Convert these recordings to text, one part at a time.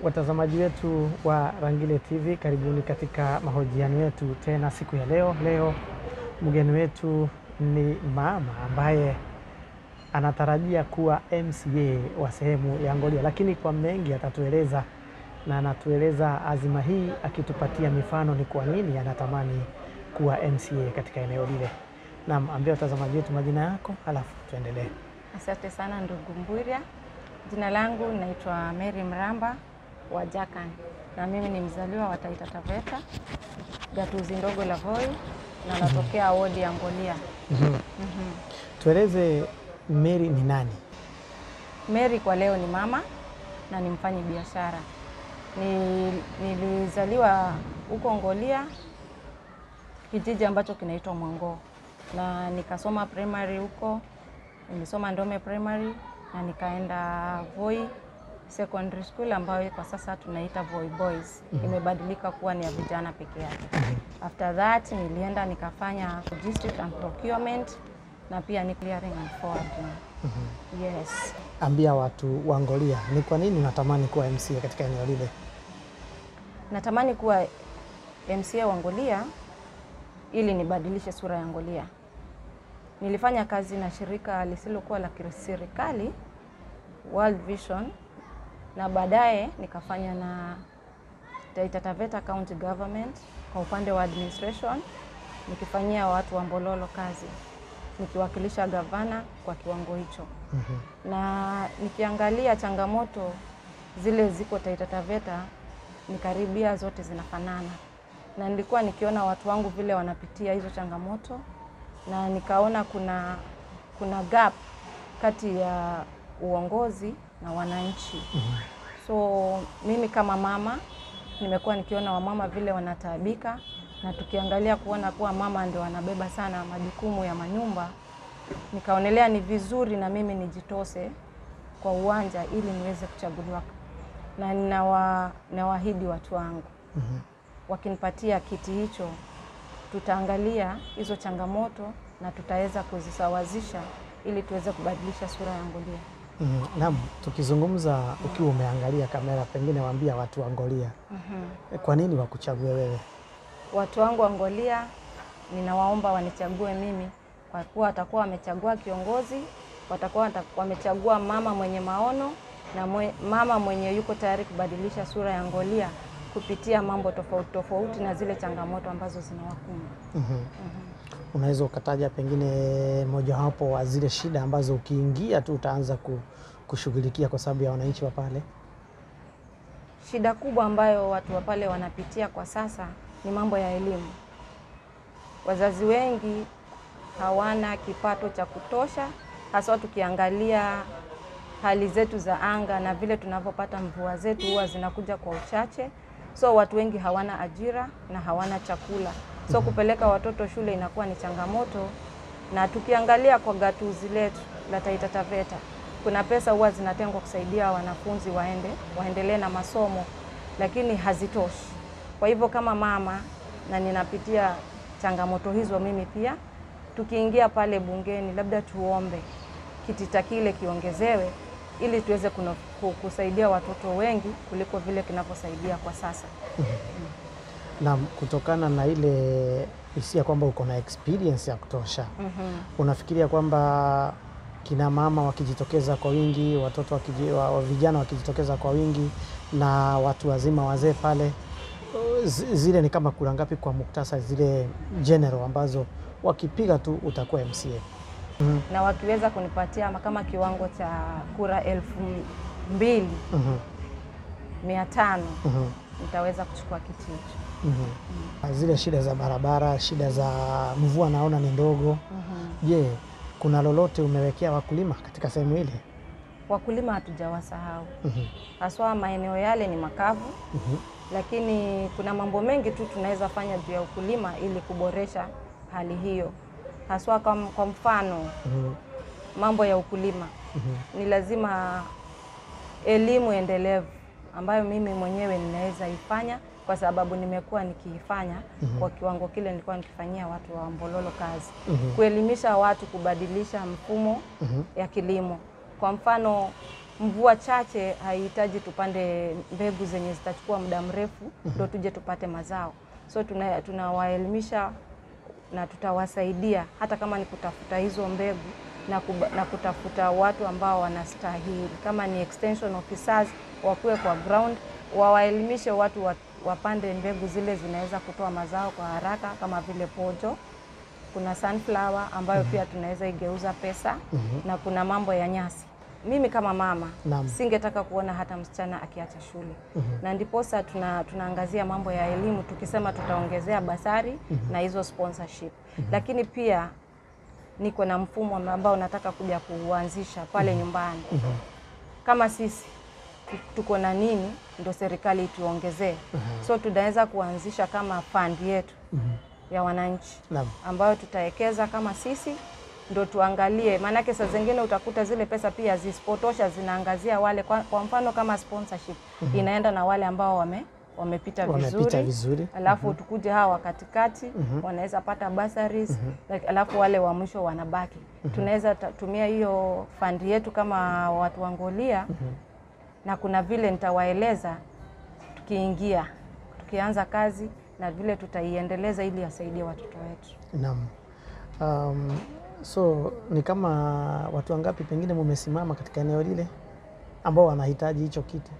Watazamaji wetu wa Rangile TV, karibuni katika mahojiano yetu tena siku ya leo. Leo mgeni wetu ni mama ambaye anatarajia kuwa MCA wa sehemu ya Ngolia, lakini kwa mengi atatueleza, na anatueleza azima hii akitupatia mifano ni kwa nini anatamani kuwa MCA katika eneo lile. Naam, ambia watazamaji wetu majina yako, halafu tuendelee. Asante sana ndugu Mbwirya. Jina langu naitwa Mary Mramba wa Jakan na mimi ni mzaliwa wa Taita Taveta, gatuzi ndogo la Voi na natokea wodi ya Ngolia. Mhm. Tueleze Mary ni nani? Mary kwa leo ni mama na ni mfanyi biashara. Ni, nilizaliwa huko Ngolia, kijiji ambacho kinaitwa Mwango, na nikasoma primary huko. Nilisoma Ndome primary na nikaenda Voi secondary school ambayo kwa sasa tunaita Voi Boys. Imebadilika kuwa ni ya vijana peke yake. After that nilienda nikafanya logistics and procurement na pia ni clearing and forwarding. Yes. Ambia watu wa Ngolia ni kwa nini unatamani kuwa MCA katika eneo lile? Natamani kuwa MCA wa Ngolia ili nibadilishe sura ya Ngolia. Nilifanya kazi na shirika lisilokuwa la kiserikali World Vision, na baadaye nikafanya na Taita Taveta County Government kwa upande wa administration, nikifanyia watu wa Mbololo kazi, nikiwakilisha gavana kwa kiwango hicho na nikiangalia changamoto zile ziko Taita Taveta ni karibia zote zinafanana, na nilikuwa nikiona watu wangu vile wanapitia hizo changamoto, na nikaona kuna kuna gap kati ya uongozi na wananchi. So mimi kama mama nimekuwa nikiona wamama vile wanataabika, na tukiangalia kuona kuwa mama ndio wanabeba sana majukumu ya manyumba, nikaonelea ni vizuri na mimi nijitose kwa uwanja ili niweze kuchaguliwa, na ninawa- nawaahidi watu wangu wakinipatia kiti hicho, tutaangalia hizo changamoto na tutaweza kuzisawazisha ili tuweze kubadilisha sura ya Ngolia. Mm, naam, tukizungumza ukiwa umeangalia kamera, pengine waambia watu wa Ngolia kwa nini wakuchague wewe? Watu wangu wa Ngolia ninawaomba wanichague mimi kwa kuwa watakuwa wamechagua kiongozi, watakuwa wata- wamechagua mama mwenye maono na mwe, mama mwenye yuko tayari kubadilisha sura ya Ngolia kupitia mambo tofauti tofauti na zile changamoto ambazo zinawakumba. Mhm. Unaweza ukataja pengine mojawapo wa zile shida ambazo ukiingia tu utaanza ku- kushughulikia kwa sababu ya wananchi wa pale? Shida kubwa ambayo watu wa pale wanapitia kwa sasa ni mambo ya elimu. Wazazi wengi hawana kipato cha kutosha, haswa tukiangalia hali zetu za anga na vile tunavyopata mvua zetu huwa zinakuja kwa uchache, so watu wengi hawana ajira na hawana chakula, so kupeleka watoto shule inakuwa ni changamoto. Na tukiangalia kwa gatuzi letu la Taita Taveta, kuna pesa huwa zinatengwa kusaidia wanafunzi waende waendelee na masomo, lakini hazitoshi. Kwa hivyo kama mama na ninapitia changamoto hizo mimi pia, tukiingia pale bungeni, labda tuombe kitita kile kiongezewe ili tuweze kuno- ku- kusaidia watoto wengi kuliko vile kinavyosaidia kwa sasa. Na kutokana na ile hisia kwamba uko na experience ya kutosha, unafikiria kwamba kina mama wakijitokeza kwa wingi, watoto wakiji, wa, wa vijana wakijitokeza kwa wingi na watu wazima wazee pale, zi- zile ni kama kura ngapi kwa muktasari, zile general ambazo wakipiga tu utakuwa MCA? Na wakiweza kunipatia kama kiwango cha kura elfu mbili Mhm, mia tano mhm, nitaweza kuchukua kiti hicho. mhm. Zile shida za barabara, shida za mvua naona ni ndogo. Je, kuna lolote umewekea wakulima katika sehemu ile? Wakulima hatujawasahau, Mhm, haswa maeneo yale ni makavu, mhm, lakini kuna mambo mengi tu tunaweza fanya juu ya ukulima ili kuboresha hali hiyo, haswa kwa, kwa mfano mhm, mambo ya ukulima mhm. ni lazima elimu endelevu ambayo mimi mwenyewe ninaweza ifanya kwa sababu nimekuwa nikiifanya kwa kiwango kile nilikuwa nikifanyia watu wa Mbololo kazi Mhm. kuelimisha watu kubadilisha mfumo Mhm. ya kilimo. Kwa mfano mvua chache haihitaji tupande mbegu zenye zitachukua muda mrefu ndo tuje tupate mazao. So tuna- tunawaelimisha na tutawasaidia hata kama ni kutafuta hizo mbegu na, kuba, na kutafuta watu ambao wanastahili kama ni extension officers wakuwe kwa ground wawaelimishe watu wa- wapande mbegu zile zinaweza kutoa mazao kwa haraka kama vile pojo kuna sunflower ambayo pia tunaweza igeuza pesa na kuna mambo ya nyasi mimi kama mama Naam. singetaka kuona hata msichana akiacha shule na ndiposa tuna, tunaangazia mambo ya elimu tukisema tutaongezea basari na hizo sponsorship lakini pia niko na mfumo ambao nataka kuja kuuanzisha pale nyumbani kama sisi tu- tuko na nini ndo serikali ituongezee so tunaweza kuanzisha kama fund yetu ya wananchi Naam. ambayo tutawekeza kama sisi ndo tuangalie, maanake saa zingine utakuta zile pesa pia zisipotosha, zinaangazia wale kwa, kwa mfano kama sponsorship inaenda na wale ambao wame wamepita Wamepita vizuri, vizuri. alafu tukuje hawa katikati wanaweza pata bursaries like, alafu wale wa mwisho wanabaki. Tunaweza ta- tumia hiyo fund yetu kama watu wa Ngolia na kuna vile nitawaeleza tukiingia tukianza kazi na vile tutaiendeleza ili asaidie watoto wetu. Naam. Um, so ni kama watu wangapi pengine mumesimama katika eneo lile ambao wanahitaji hicho kitu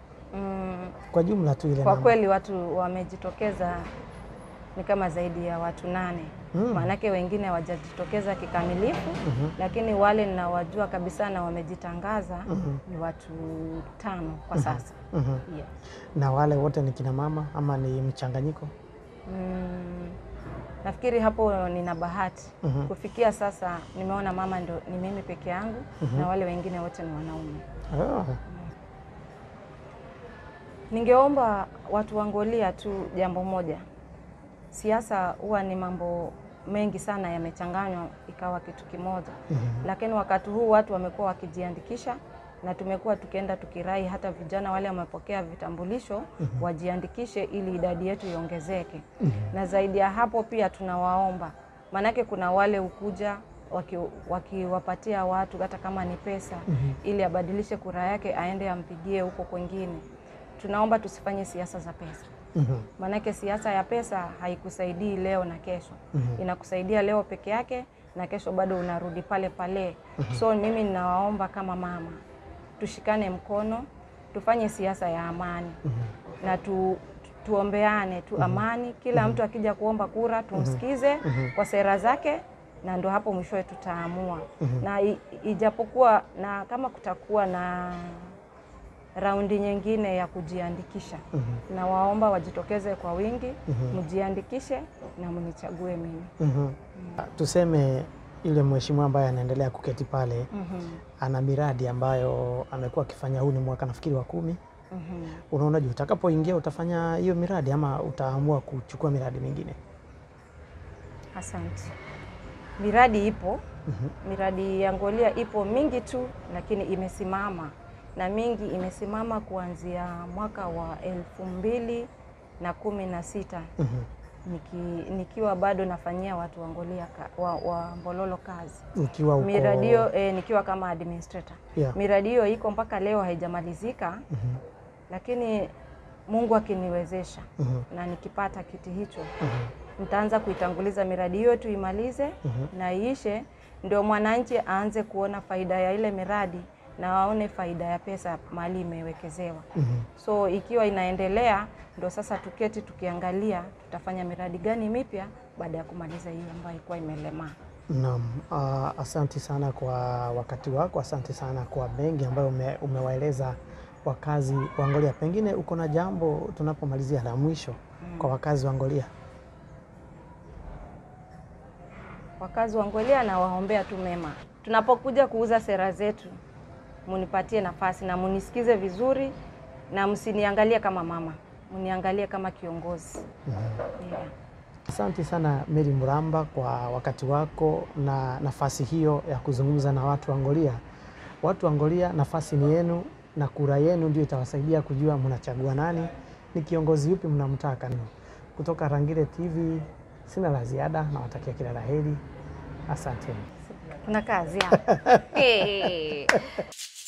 Mm, kwa jumla tu ile kwa namba? kweli watu wamejitokeza ni kama zaidi ya watu nane Mm. maanake wengine hawajajitokeza kikamilifu lakini wale ninawajua kabisa na wamejitangaza ni watu tano kwa sasa Mhm. yeah. Na wale wote ni kina mama ama ni mchanganyiko? Mm, nafikiri hapo nina bahati Mhm. kufikia sasa nimeona mama ndo ni mimi peke yangu na wale wengine wote ni wanaume Oh. Ningeomba watu wa Ngolia tu jambo moja, siasa huwa ni mambo mengi sana yamechanganywa ikawa kitu kimoja lakini wakati huu watu wamekuwa wakijiandikisha na tumekuwa tukienda tukirai hata vijana wale wamepokea vitambulisho wajiandikishe ili idadi yetu iongezeke na zaidi ya hapo pia tunawaomba maanake kuna wale ukuja waki- wakiwapatia watu hata kama ni pesa ili abadilishe kura yake aende ampigie huko kwengine tunaomba tusifanye siasa za pesa Mhm. maanake siasa ya pesa haikusaidii leo na kesho inakusaidia leo peke yake na kesho bado unarudi pale pale so mimi ninawaomba kama mama tushikane mkono tufanye siasa ya amani na tu, tuombeane tu amani kila mtu akija kuomba kura tumsikize kwa sera zake na ndo hapo mwishowe tutaamua na i, ijapokuwa na kama kutakuwa na raundi nyingine ya kujiandikisha na waomba wajitokeze kwa wingi mjiandikishe na mnichague mimi Mhm. Tuseme yule mheshimiwa ambaye anaendelea kuketi pale ana miradi ambayo amekuwa akifanya, huu ni mwaka nafikiri wa kumi. Unaonaje, utakapoingia utafanya hiyo miradi ama utaamua kuchukua miradi mingine? asante miradi ipo miradi ya Ngolia ipo mingi tu lakini imesimama na mingi imesimama kuanzia mwaka wa elfu mbili na kumi na sita Mhm. niki, nikiwa bado nafanyia watu wa Ngolia ka, wa, wa Mbololo kazi Ukiwa uko miradi hiyo eh, nikiwa kama administrator Yeah. miradi hiyo iko mpaka leo haijamalizika lakini Mungu akiniwezesha Mhm. na nikipata kiti hicho nitaanza kuitanguliza miradi hiyo tuimalize na iishe, ndio mwananchi aanze kuona faida ya ile miradi na waone faida ya pesa mahali imewekezewa. So ikiwa inaendelea, ndio sasa tuketi tukiangalia tutafanya miradi gani mipya baada ya kumaliza hiyo ambayo ilikuwa imelemaa. Naam, uh, asanti sana kwa wakati wako, asante sana kwa mengi ambayo ume, umewaeleza wakazi wa Ngolia. Pengine uko na jambo tunapomalizia la mwisho kwa wakazi wa Ngolia? Wakazi wa Ngolia na waombea tu mema. Tunapokuja kuuza sera zetu, munipatie nafasi na munisikize vizuri, na msiniangalie kama mama, muniangalie kama kiongozi. Yeah. Asante sana Mary Muramba kwa wakati wako na nafasi hiyo ya kuzungumza na watu wa Ngolia. Watu wa Ngolia, nafasi ni yenu na kura yenu ndio itawasaidia kujua mnachagua nani, ni kiongozi yupi mnamtaka. Kutoka Rangile TV sina la ziada, nawatakia kila la heri. Asanteni. Kuna kazi hapa.